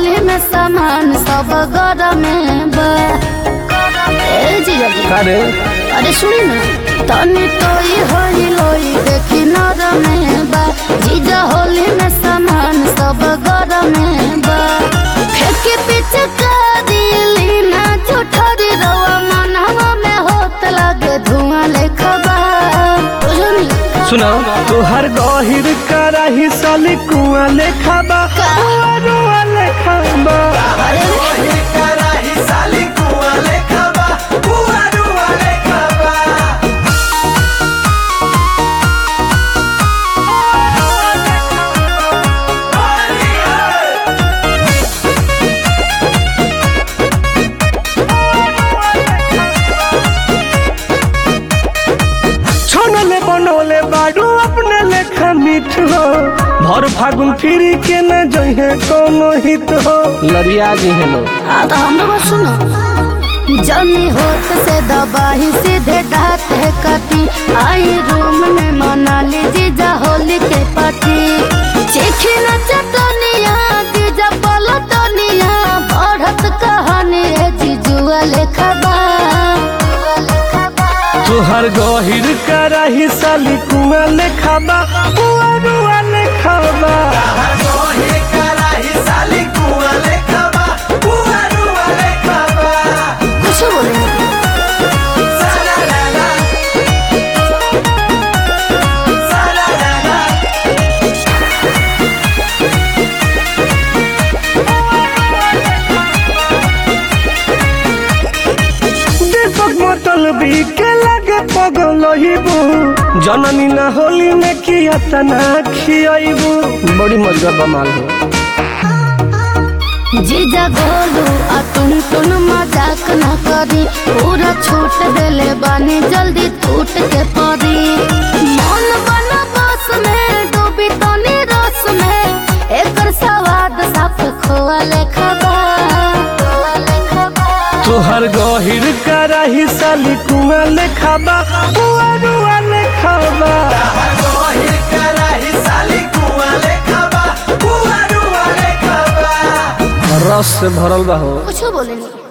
होली में सामान सब गरम में बा ए जीजा जी का रे अरे सुनी ना तनी तोई होई लोई देखी नरम में बा जीजा होली में सामान सब गरम में बा फेंके पीछे करीली ना झूठरी रवा मनवा में होत लगे धुआं लेखा बा बुझनी सुना तोहर गहिर कराही साली कुआ लेखा बा कुआ रुआ लेखा बा अरे छोनले बनोले बाडू अपने लेखा मीठ हो भर फागुन फिरी के न जहे कोनो हित हो लड़िया जी हेलो आ तो हमरो बात सुनो जनी होत से दबाही सीधे दात है कटी आई रूम में मना ली जीजा होली के पार्टी चिखी न चटनिया जीजा पलटनिया बढ़त कहानी है जीजुआ लेखा बा तोहर गहिर कराही साली कुआ लेखा बा कुआ रुआ लेखा बा कुछ बोले दीपक मोटल भी के लगे पगल हिबू जननी ना होली में किया तना खियाइबू बड़ी मजा बमाल हो जीजा गोलू आ तुम तुम मजाक न करी पूरा छूट देले बानी जल्दी टूट के पड़ी मन बना बस में डूबी तनी रस में एकर स्वाद साफ खोआ लेखा बा तोहर गहिर कराही साली कुआ लेखा बा कुआ रुआ लेखा बा रस से भरल बा हो कुछ बोले नहीं